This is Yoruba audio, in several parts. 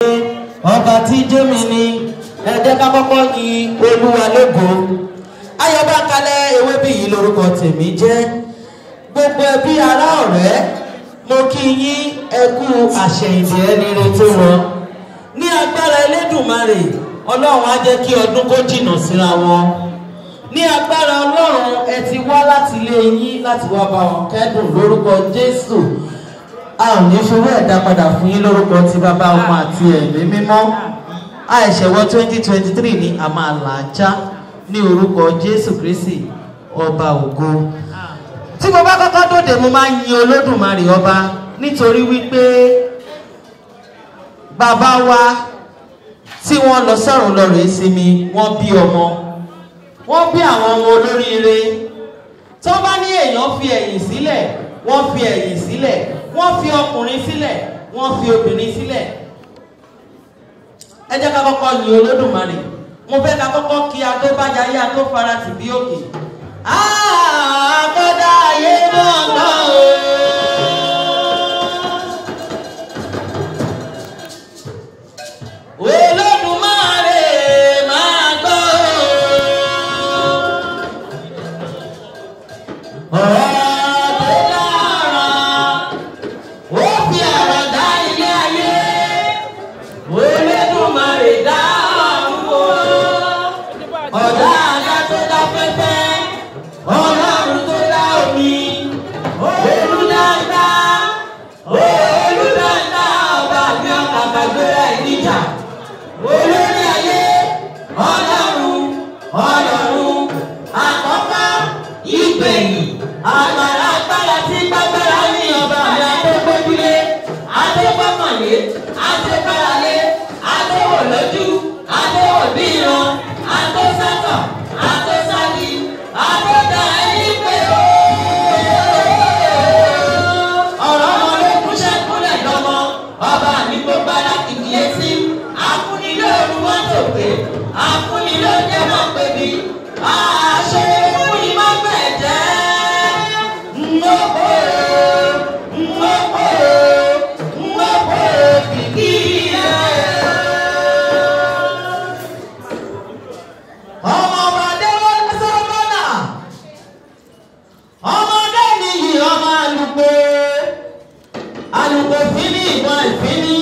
ọba tí jémi ni ẹ jẹ́ ká kọ́kọ́ yin olúwa lógo ayọ̀bá kalẹ̀ ewé bí yìí lórúkọ tèmi jẹ́ gbogbo ẹbí ará ọ̀rẹ́ mo kí yín ẹkú àṣẹyìndì ẹni retí wọn ní agbára elédùnmarè ọlọ́run á jẹ́ kí ọdún kó jìnnà síra wọn ní agbára ọlọ́run ẹ ti wá láti ilé yín láti wá bá wọn kẹ́dùn lórúkọ jésù a ò ní fowó ẹ̀dá padà fún yín lórúkọ ti bàbá ọmọ àti ẹ̀mí mímọ́ àìṣẹ̀wọ́ twenty twenty three ni a máa là á já ní orúkọ jésù kristi ọba ògo tí mo bá kọ́kọ́ dòde mo máa ń yin olódùmarè ọba nítorí wípé bàbá wa tí wọ́n lọ sọ́run lọ rèé sinmi wọ́n bí ọmọ wọ́n bí àwọn ọmọ olóríire tó bá ní èèyàn fi ẹ̀yìn sílẹ̀ wọ́n fi ẹ̀yìn sílẹ̀ wọ́n fi ọkùnrin sílẹ̀ wọ́n fi obìnrin sílẹ̀ ẹ jẹ́ ká kọ́kọ́ yin olódùmarè mo fẹ́ ká kọ́kọ́ kí adó bá jayé adó fara tì bí òkè. àkọ́dá ayé náà gbọ́ o. olódùmarè máa gbọ́ o. ọ̀rọ̀ tó dára ó fi ọ̀rọ̀ dá ilé ayé olódùmarè dá ọ̀run o. ọ̀dà àga tó dá fẹ́fẹ́ ọlọ́run tó dá omi olùdáńdá olùdáńdá ọba mi ọ̀kàkà gbéra ẹ̀ níjà olórí ayé ọlọ́run ọlọ́run àkọ́kọ́ ìgbẹ̀yìn agbára agbára tí gbàgbára ní ọba mi adégbójúlé adégbọ́kànlé adégbáralé adéwòlójú adéwòbíran adésátọ̀ adésálí adéga ẹni pé ó. ọ̀rọ̀ ọmọ lókun ṣẹ́kúnlẹ̀ lọ́mọ ọba mi gbogbo ara kìkì etí akúnilé òru wọn tó pé akúnilé jẹ́ mọ́ pé bí àṣẹ fún ìmọ̀ gbẹ̀jẹ́ ńlọ́pọ̀ ńlọ́pọ̀ ńlọ́pọ̀ kìkì ẹ̀. ọmọ ọmọdé wọn sọ́mọ́nà ọmọdé nìyí ọmọ àlùkò àlùkò fínní ìbọn ìfínní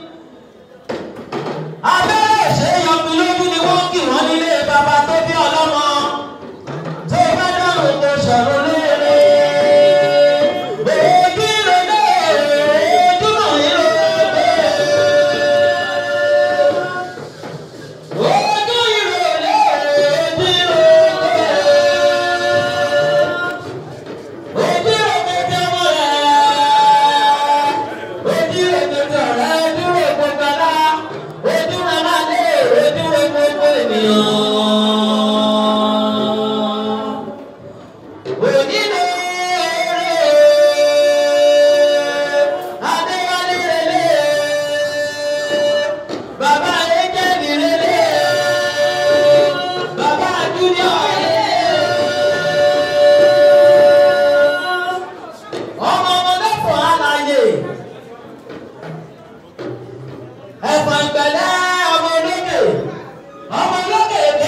abẹ́rẹ́ ìṣèyànjú lójú ni wọ́n kì wọ́n nílé bàbá tó bí ọlọ́mọ tó bá dọ̀rùn tó ṣọ̀rọ̀ léèrè. Èdè rẹ̀ ojúmọ̀ ìrọ̀lẹ́. Ojú ìrọ̀lẹ́ ojú ìrọ̀lẹ́. Ojú ìrọ̀lẹ́ tí ọmọ rẹ̀. Ojú ìrọ̀lẹ́ tí ọ̀rẹ́ ojú ìrọ̀lẹ́ gbọ́dá. Ojú ìrọ̀lẹ́ máa lé ojú ìrọ̀lẹ́ gbogbo ènìyàn. Ẹ̀fọn ìgbẹ̀lẹ́ ọmọ olókè, ọmọ olókè èdè.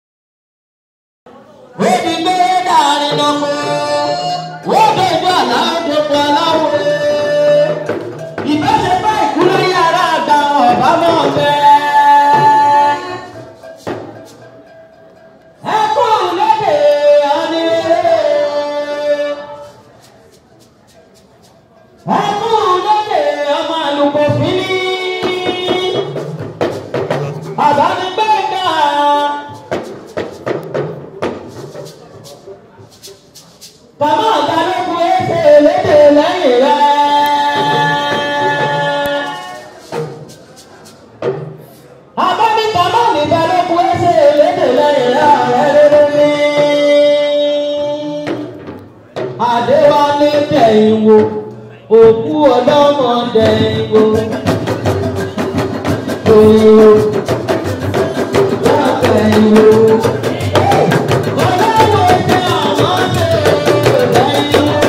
Wébi gbé dàrin lọ́kọ́, wọ́dọ̀ ìjọ aláwọ̀ gbogbo aláwọ̀. Ìbáṣe bá ìkúlẹ̀ yàrá àgbà ọ̀bá náà fẹ́. Ẹkún lédè ọ̀nì. Ẹkún lédè ọmọ àlùkò fínní. Àbánigbẹ́gà. Bàbá àgbàlógún ẹsẹ̀ lédè lẹ́yìn rẹ̀. Àbámi bàbá mi balógun ẹsẹ̀ lédè lẹ́yìn rẹ̀ rẹ̀ ní. Adéwálé dẹ̀yìn wo, òkú ọlọ́mọ dẹ̀yìn wo. Dẹ̀yìn wo, dẹ̀yìn wo. Ọlọ́wọ́ jẹ́ àwọn ṣe dẹ̀yìn wo.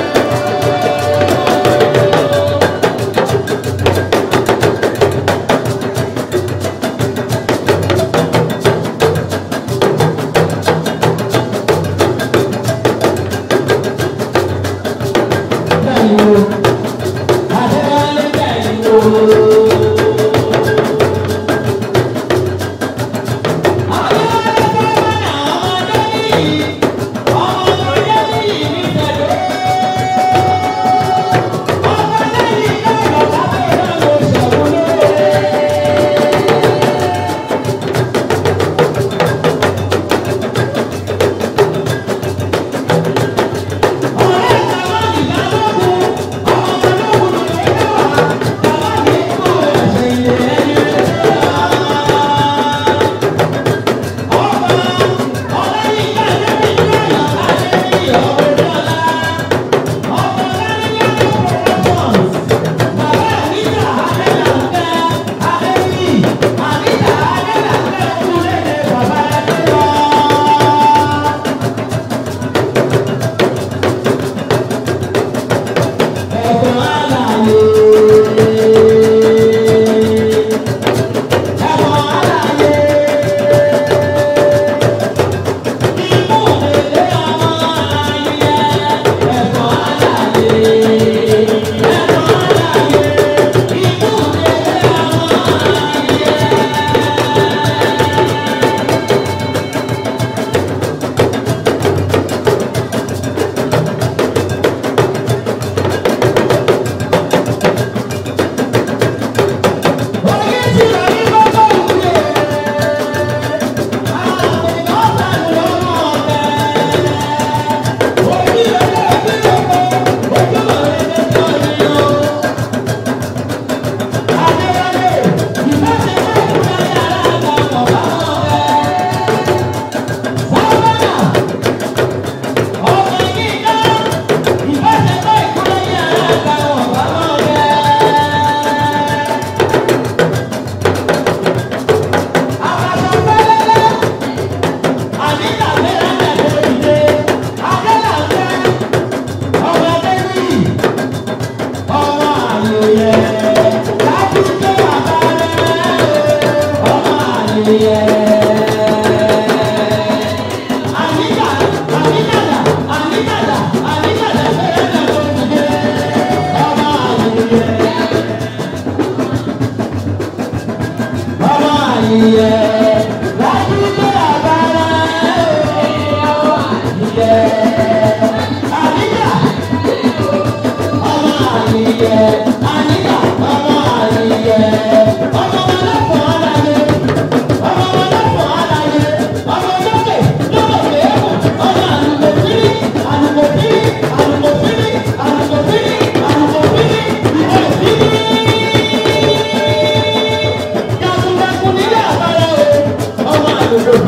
àyè lájúgbé àbára ọmọ àyè àníjà ọmọ àyè àníjà ọmọ àyè ọmọ ọlọ́pàá aláyé ọmọ ọlọ́pàá aláyé ọmọ lókè lókè ẹ̀kọ́ ọmọ àlùmọ̀fínì àlùmọ̀fínì àlùmọ̀fínì àlùmọ̀fínì àlùmọ̀fínì ìwọ̀fínì. Yàtúndàkùn nílé àbára o ọmọ àlùkò